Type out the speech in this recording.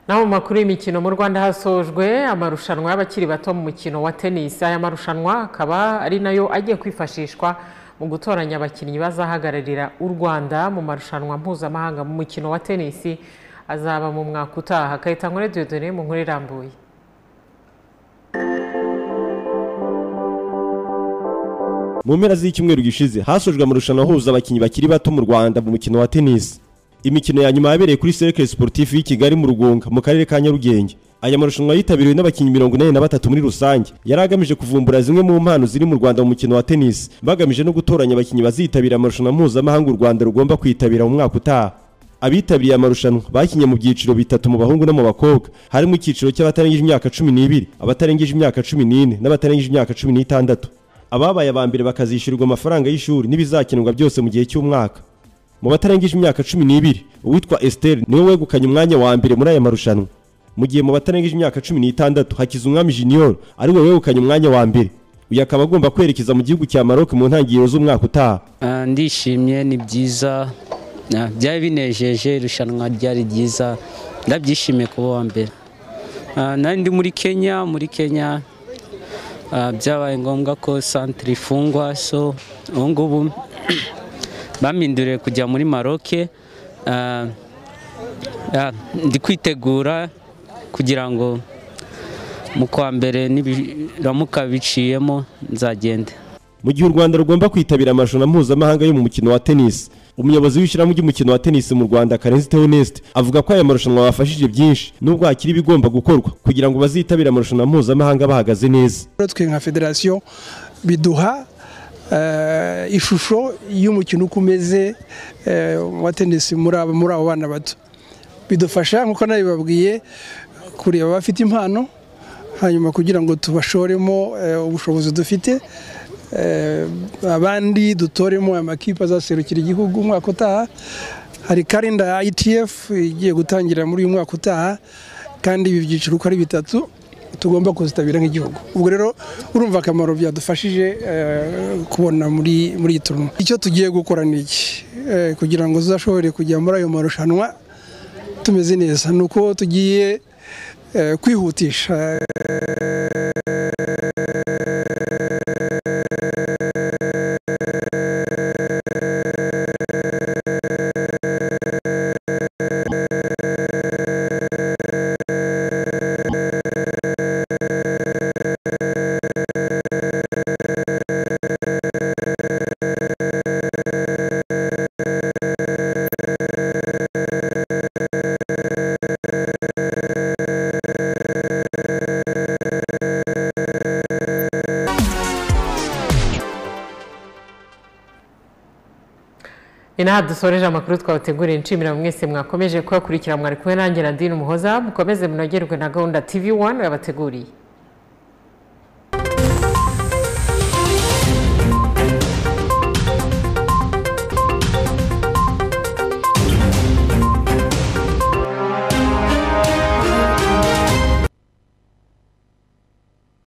naho mu makuru y'imikino mu rwanda hasojwe amarushanwa y'abakiri bato mu mukino wa tenisi aya marushanwa akaba ari nayo agiye kwifashishwa mu gutoranya abakinnyi bazahagararira u rwanda mu marushanwa mpuzamahanga mu mukino wa tenisi azaba mu mwaka utaha kayitankwere dodone mu nkuru irambuye mu mpera z'icyumweru gishize hasojwe amarushanwa ahuza abakinnyi bakiri bato mu rwanda mu mukino wa tenisi imikino ya nyuma yabereye kuri cercle sportif y'i kigali mu rugunga mu karere ka nyarugenge aya marushanwa yitabiriwe n'abakinnyi mirongo inani na batatu muri rusange yari agamije kuvumbura zimwe mu mpano ziri mu rwanda mu mukino wa tenisi bagamije no gutoranya abakinnyi bazitabira amarushanwa mpuzamahanga u rwanda rugomba kwitabira mu mwaka utaha abitabiriye amarushanwa bakinnye mu byiciro bitatu mu bahungu no mu bakobwa harimo icyiciro cy'abatarengeje imyaka cumi n'ibiri abatarengeje imyaka cumi n'ine n'abatarengeje imyaka cumi n'itandatu ababaye aba mbere bakazishyurirwa amafaranga y'ishuri n'ibizakenerwa byose mu gihe cy'umwaka mu batarengeje imyaka cumi n'ibiri uwitwa Esther niwe wegukanye umwanya wa mbere muri aya marushanwa mu gihe mu batarengeje imyaka cumi n'itandatu hakiza umwami junior ariwe wegukanye umwanya wa mbere uyu akaba agomba kwerekeza mu gihugu cya Maroc mu ntangiriro z'umwaka utaha Ah, ndishimye ni byiza Ah, byari binejeje irushanwa ryari ryiza ndabyishimiye kuba uwa mbere Ah, nari ndi muri kenya muri kenya ah, byabaye ngombwa ko santire ifungwa so ubu ngubu baminduriye kujya muri maroke Ah, ah, ndi kwitegura kugira ngo mu kwa mbere nibiramuka biciyemo nzagende mu gihe u Rwanda rugomba kwitabira amarushanwa mpuzamahanga yo mu mukino wa tennis umuyobozi w'ishyirahamwe ry'umukino wa tennis mu Rwanda Karenzi Theoneste avuga ko aya marushanwa bafashije byinshi nubwo hakiri ibigomba gukorwa kugira ngo bazitabire amarushanwa mpuzamahanga bahagaze neza rero twe nka federasiyo biduha eh, ishusho y'umukino uko umeze eh, wa tenisi muri abo muri abo bana bato bidufasha nk'uko nabibabwiye kureba abafite impano hanyuma kugira ngo tubashoremo eh, ubushobozi dufite eh, abandi dutoremo amakipe azaserukira igihugu umwaka utaha hari kalenda ya ITF igiye gutangira muri uyu mwaka utaha kandi ibi byiciro uko ari bitatu tugomba kuzitabira nk'igihugu ubwo rero urumva akamaro byadufashije eh, kubona muri muri iyi turuma icyo tugiye gukora ni iki Eh, kugira ngo tuzashobore kujya muri ayo marushanwa tumeze neza ni uko tugiye eh, kwihutisha ni naha dusoreje amakuru twabateguriye nshimira mwese mwakomeje kuyakurikira mwari kumwe nanjye na dini umuhoza mukomeze munogerwe na gahunda tv wani yabateguriye